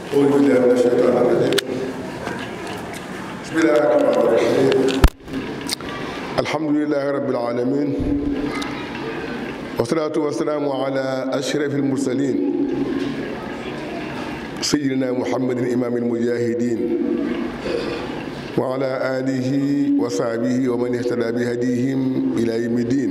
أعوذ بالله من الشيطان الرجيم بسم الله الرحمن الرحيم الحمد لله رب العالمين والصلاة والسلام على أشرف المرسلين سيدنا محمد إمام المجاهدين وعلى آله وصحبه ومن اهتدى بهديهم إلى يوم الدين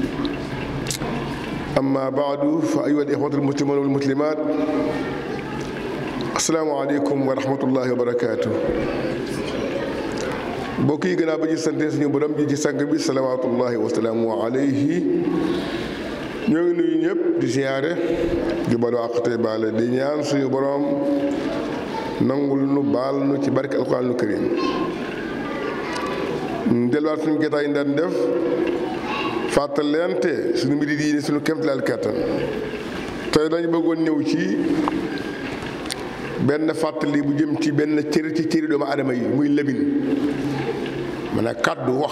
أما بعد فأيها الإخوة المسلمون والمسلمات السلام عليكم ورحمة الله وبركاته mbokk yi gannaaw ba ñu sante suñu borom ji ci sang bi salawaatullahi wa salaamu alayhi ñoo ngi nuyu ñëpp di siyaare di balu àq tey baale di ñaan suñu borom nangul nu baal nu ci barke alquraanul karim delluwaat suñu gétaay yi daan def fàttalente suñu mbiri diine suñu kéemtalaal kattan tey dañu bëggoon ñëw ci benn fàttali bu jëm ci benn cëri ci cëri doomu aadama yi muy lëmin man a kàddu wax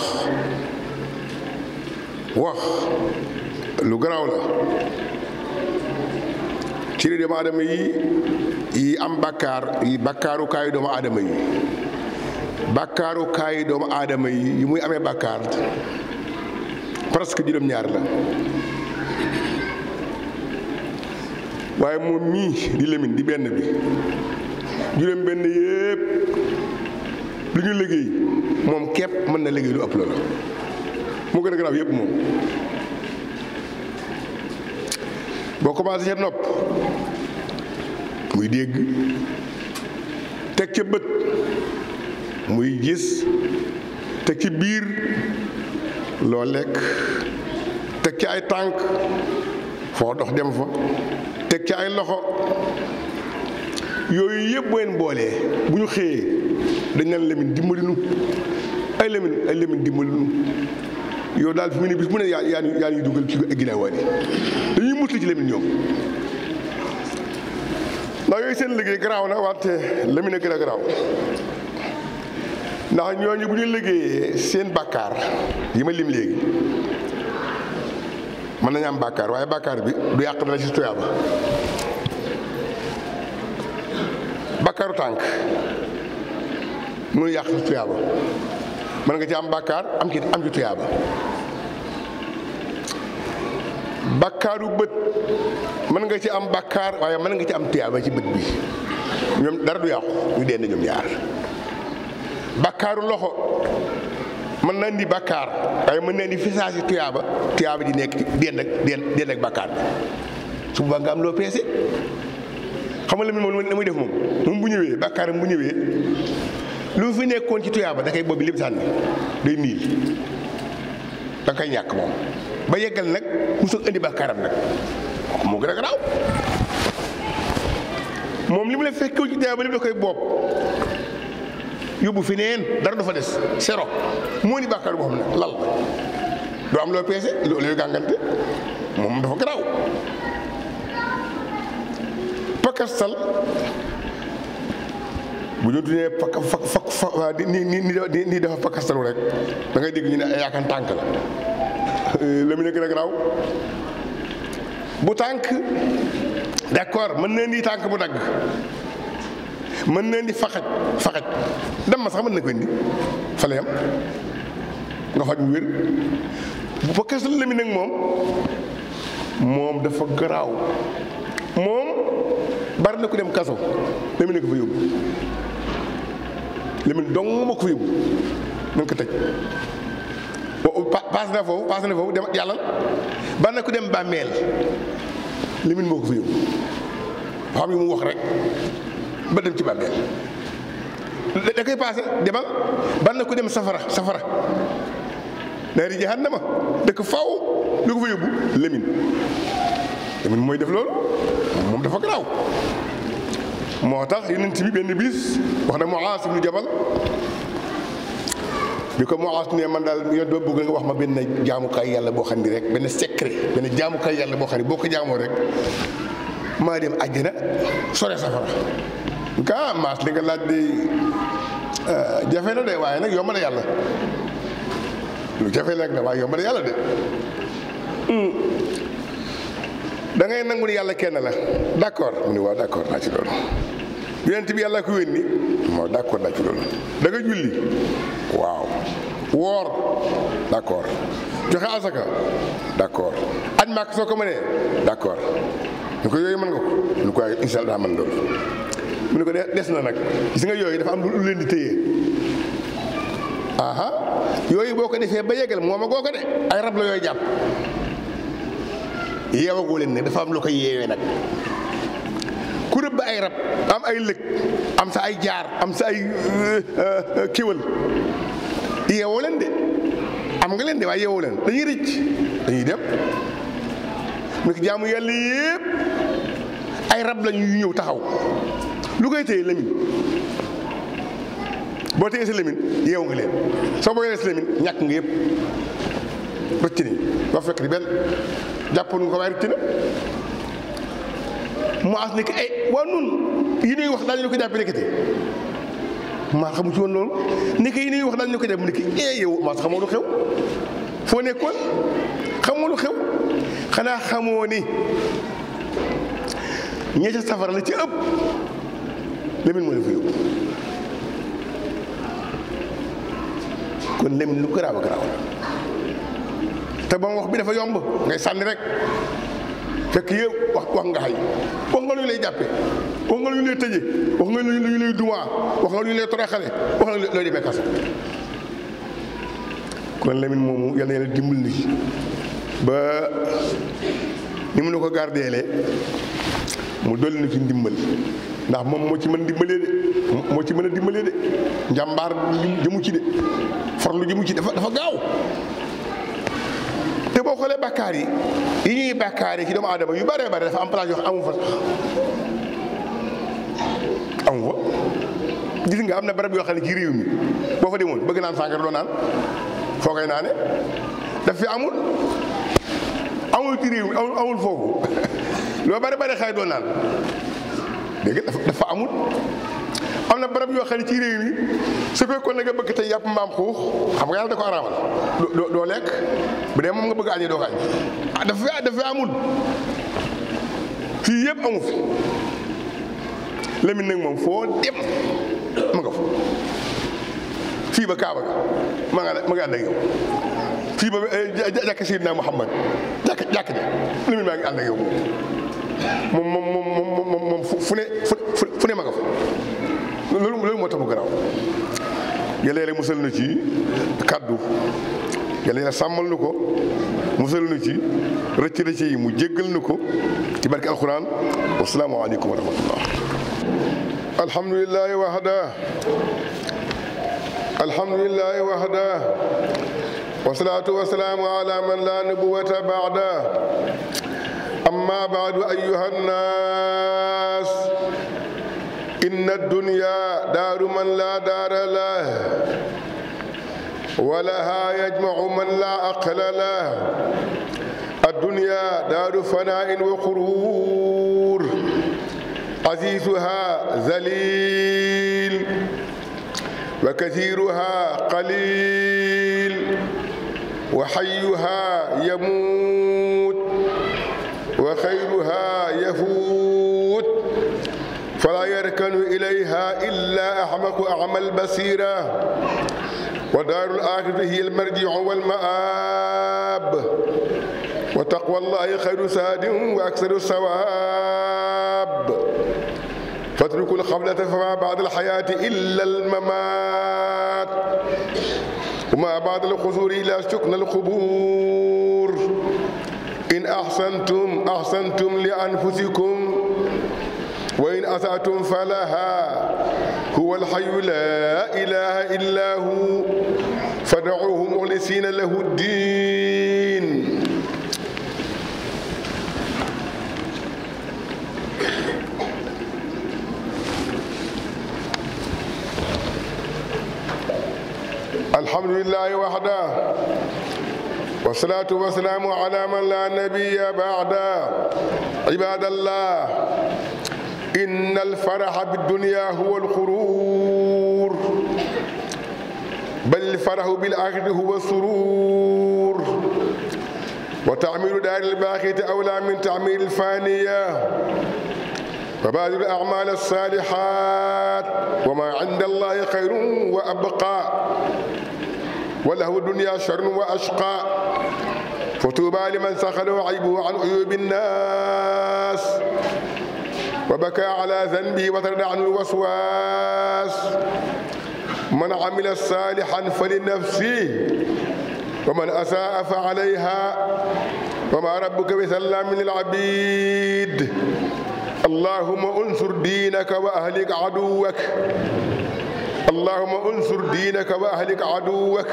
wax lu garaaw la cëri doomu aadama yi yi am bàkkaar yi bàkkaaru kaayu doomu aadama yi bàkkaaru kaayu doomu aadama yi yi muy amee bàkkaar presque juróom-ñaar la waaye moom mii di lemin di benn bi juróom benn yépp lu ñu liggéey moom képp mën na liggéey lu ëpp la la moo gën a garaaw yépp moom boo commencé ca nopp muy dégg teg ca bët muy gis teg ci biir loo lekk teg ci ay tànk foo dox dem fa teg ci ay loxo yooyu yëpp bu leen boolee bu ñu xëyee dañ naan lemin dimbali nu ay lemin ay lemin dimbali nu yow daal fi mu ne bis mu ne yaa yaa yaa ñuy dugal ci ginnaaw waat yi dañuy musli ci lemin ñoom ndax yooyu seen liggéey garaaw na wante lemin a gën a garaaw ndax ñooñu bu ñu liggéeyee seen bàkkaar yi ma lim léegi mën nañu am bàkkaar waaye bàkkaar bi du yàq dara ci tuyaaba bàkkaaru tànk mënu yàq ci tuyaaba mën nga ci am bàkkaar am ci am ci tuyaaba bàkkaaru bët mën nga ci am bàkkaar waaye mën nga ci am tuyaaba ci bët bi ñoom dara du yàqu ñu dend ñoom ñaar bàkkaaru loxo mën na indi bàkkaar waaye mën na indi fisaasi tuyaaba tuyaaba ji nekk ci dend ak dend ak bàkkaar bi su boobaa nga am loo peese xam nga la moom la muy def moom moom bu ñëwee bàkkaaram bu ñëwee lu fi nekkoon ci tuyaaba da koy boobu lépp sànni day niil da koy ñàkk moom ba yeggal nag mu soog indi bàkkaaram nag moo gën a garaaw moom li mu la fekkew ci tuyaaba lépp da koy boob yóbbu fi neen dara du fa des sero moo ni bàkkaar boo xam ne lal doo am loo peese looy gàngante moom dafa garaaw pakastal bu ñu tuddee pak fak fak fa ni ni ni dafa pakastalu rek da ngay dégg ñu ne yaakan tànk la la mu ne gën a garaaw bu tànk d'accord mën na ni tànk bu dagg mën na indi faxaj faxaj dem ma sax mën na ko indi fa la yam nga faj mu wér bu fa kas la mi nag moom moom dafa garaaw moom bari na ko dem kaso la mi ne ko fa yóbbu lemin dong ma ko fa yóbbu nañ ko tëj paas na foofu paas na foofu dem yàllal bari na ko dem bàmmeel lemin moo ko fa yóbbu xam yi mu wax rek ba dem ci bàmmeel da koy paase demal ban na ko dem safara safara naari jahannama dëkk faw lu ko fa yóbbu lemin lemin mooy def loolu moom dafa garaaw moo tax yonent bi benn bis wax na Muaas ibnu Jabal bi ko Muaas ne man daal yow doo bëgg nga wax ma benn jaamukaay yàlla boo xam ni rek benn secret benn jaamukaay yàlla boo xam ni boo ko jaamoo rek maa dem àjjana sore safara gaa maas li nga laaj de jafe na de waaye nag yomb na yàlla lu jafe nag la waaye yomb na yàlla de da ngay nangu ni yàlla kenn la d'accord mu ni waaw d'accord naa ci loolu yonent bi yàlla ko yónni moo d'accord daa ci loolu da nga julli waaw woor d'accord joxe asaka d'accord aj màkk soo ko mënee d'accord ñu ko yooyu mën nga ko ñu ko waaye insha allah mën loolu mu ne ko des na nag gis nga yooyu dafa am lu leen di téye aha yooyu boo ko defee ba yegal mooma goo ko de ay rab la yooyu jàpp yeewagoo leen ne dafa am lu ko yeewee nag ku rëbb ay rab am ay lëg am sa ay jaar am sa ay kéwal yeewoo leen de am nga leen de waaye yeewoo leen dañuy rëcc dañuy dem mu nekk jaamu yàlla yépp ay rab la ñuy ñëw taxaw lu koy téye lamin boo téyee sa lamin yeewu nga leen soo boo yoree sa lamin ñàkk nga yëpp rëcc nañ doo fekk di benn jàppoon nga ko waaye rëcc na mu as nekk ay waa nun yi nuy wax daal ñu ko jàppee nekkati maa xamu ci woon loolu nekk yi nuy wax daal ñu ko jàpp mu nekk eh yow maa xamoo lu xew foo nekkoon xamoo lu xew xanaa xamoo ni ñee ca safara la ci ëpp lemin moo leen fa yóbbu kon lemin lu garaaw a garaaw te ba mu wax bi dafa yomb ngay sànni rek fekk yëpp wax wax nga xay wax nga lu ñu lay jàppe wax nga lu ñu lay tëje wax nga lu ñu lay duwaa wax nga lu ñu lay toroxale wax nga looy demee kaso kon lemin moomu yal na yàlla dimbal ni ba ni mu ne ko gardeele mu dolli na ci ndimbal ndax moom moo ci mën dimbalee de moo ci mën a dimbalee de njàmbaar jëmu ci de farlu jëmu ci dafa dafa gaaw te boo xoolee bàkkaar yi yi ñuy bàkkaar yi ci doomu aadama yu bëree bëri dafa am place yoo xam amu fa amu fa gis nga am na barab yoo xam ne ci réew mi boo fa demoon bëgg naan sàngara doo naan foo koy naane daf fi amul amul ci réew mi amul amul foofu loo bari bari xay doo naan dégg dafa amul am na barab yoo xam ne ci réew mi su fekkoon na nga bëgg tey yàpp mbaam xuux xam nga yàlla da ko araamal doo doo lekk bu dee moom nga bëgg añee doo ko añ ah dafa dafa amul fii yëpp amu fi Lamine nag moom foo dem ma nga fa fii ba Kaaba ga ma nga ma nga ànd ak yow fii ba jàkk Seydina Muhammad jàkk jàkk ja Lamine maa ngi ànd ak yow moom moom moom moom moom moom fu ne fu ne ma nga fa loolu loolu moo tax mu garaaw yàlla yàlla musal na ci kàddu yàlla yàlla sàmmal nu ko musal na ci rëcc rëcc yi mu jéggal nu ko ci barke alquran wasalaamu aleykum wa rahmatullah alhamdulilahi wahda alhamdulilahi wahda wasalaatu wasalaamu ala man la nubuwata baada amma baadu ayuha nnaas إن الدنيا دار من لا دار له ولها يجمع من لا عقل له الدنيا دار فناء وغرور عزيزها ذليل وكثيرها قليل وحيها يموت وخيرها يفوت فلا يركن إليها إلا أحمق أعمى البصيرة ودار الآخرة هي المرجع والمآب وتقوى الله خير ساد وأكثر الثواب فاتركوا الخبلة فما بعد الحياة إلا الممات وما بعد الخزور إلا سكن القبور إن أحسنتم أحسنتم لأنفسكم وإن أسأتم فلها هو الحي لا إله إلا هو فدعوه مخلصين له الدين الحمد لله وحده والصلاة والسلام على من لا نبي بعده عباد الله إن الفرح بالدنيا هو الغرور بل الفرح بالآخرة هو السرور وتعمير دار الباقية أولى من تعمير الفانية وبادر الأعمال الصالحات وما عند الله خير وأبقى وله الدنيا شر وأشقى فتوبى لمن سخله عيبه عن عيوب الناس وبكى على ذنبه وترد عنه الوسواس من عمل صالحا فلنفسه ومن أساء فعليها وما ربك بسلام للعبيد اللهم انصر دينك وأهلك عدوك اللهم انصر دينك وأهلك عدوك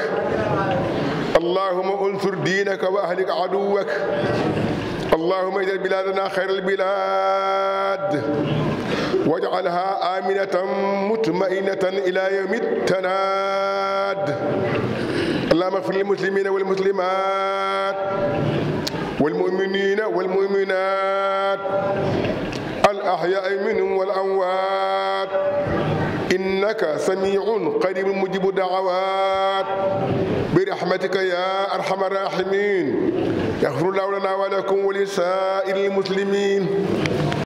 اللهم انصر دينك وأهلك عدوك اللهم اجعل بلادنا خير البلاد واجعلها آمنة مطمئنة إلى يوم التناد اللهم اغفر للمسلمين والمسلمات والمؤمنين والمؤمنات الأحياء منهم والأموات إنك سميع قريب مجيب الدعوات برحمتك يا أرحم الراحمين يغفر الله لنا ولكم ولسائر المسلمين